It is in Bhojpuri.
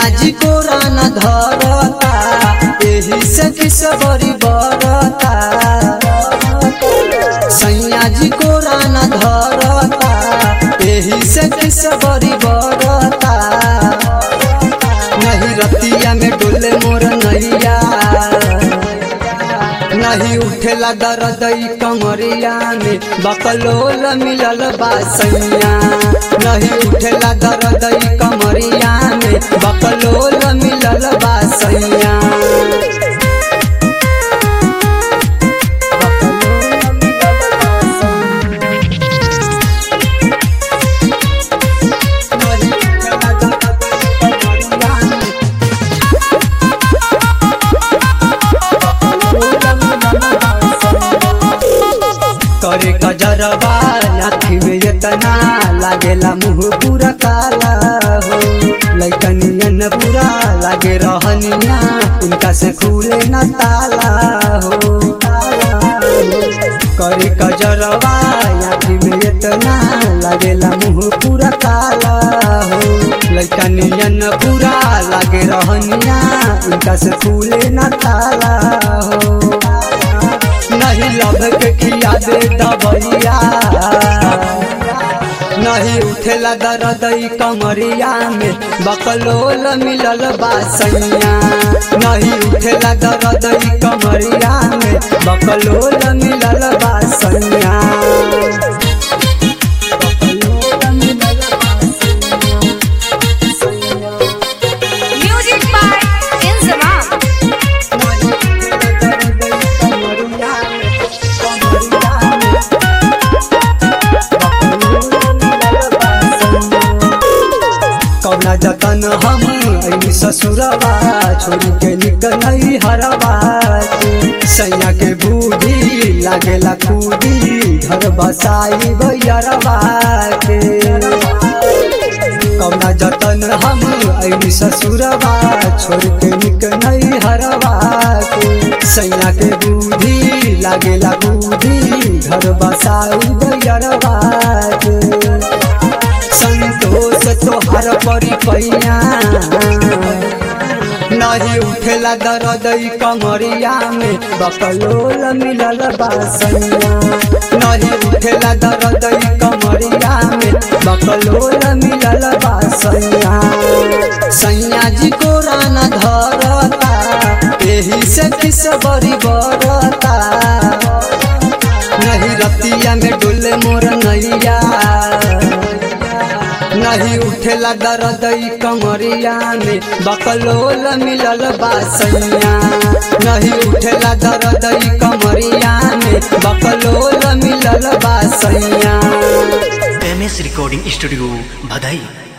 जी को राना धरता एही से किस बड़ी बरता सैया जी को राना धरता एही से किस बड़ी बरता नहीं रतिया में डोले मोर नैया नहीं उठेला दर्द ई कमरिया में बकलोल मिलल बासैया नहीं उठेला दर्द ई कमरिया में बकलोल मिलल बासैया करे कजरवा लाठी में इतना लागेला मुंह पूरा काला हो लैकनियन पूरा लागे रहनिया उनका से खुले न ताला हो करे कजरवा लाठी में इतना लागेला मुंह पूरा काला हो लैकनियन पूरा लागे रहनिया उनका से खुले न ताला हो नहीं लब के खिया दे दबैया नहीं उठेला दर्द ई कमरिया में बकलोल मिलल बासैया नहीं उठेला दर्द ई कमरिया में बकलोल मिलल बासैया Music by Inzamam. कौना जतन हम ऐनी ससुरवा छोड़ के निकल हरवा सैया के बूढ़ी लागेला कूदी घर बसाई भैरवा के कौना जतन हम ऐनी ससुरवा छोड़ के निकल हरवा के सैया के बूढ़ी लागेला बूढ़ी घर बसाई भैरवा के संतोष तोहर परी पैया नहीं उठेला दर्द ई कमरिया में बकलोल मिलल बासैया नहीं उठेला दर्द ई कमरिया में बकलोल मिलल बासैया सैया जी को राना धरता एही से किस बड़ी बरता नहीं रतिया में डोले मोर नैया नहीं उठेला दर्द ई कमरिया में बकलोल मिलल बासैया नहीं उठेला दर्द ई कमरिया में बकलोल मिलल बासैया एम एस रिकॉर्डिंग स्टूडियो भदई